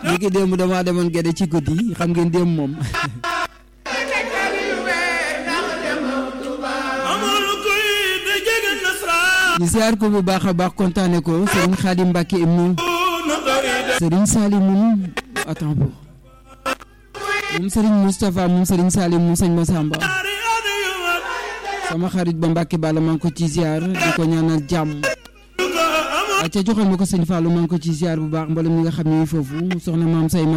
ni ki démb damaa demoon gede ci guddi xam ngeen démb moom ñu siyaar ko bu baax a baax kontaane ko Serigne Khadim Mbacke ibnu Serigne Salim moom attends bo moom Serigne Moustapha moom Serigne Salim moom sëñ Massamba sama xarit ba Mbacke Balla maa ngi ko ci ziar di ko ñaanal jàmm acca joxal ma ko sëñ Fallou maa ngi ko ci ziar bu baax mboolem ñi nga xam ne foofu soxna maam say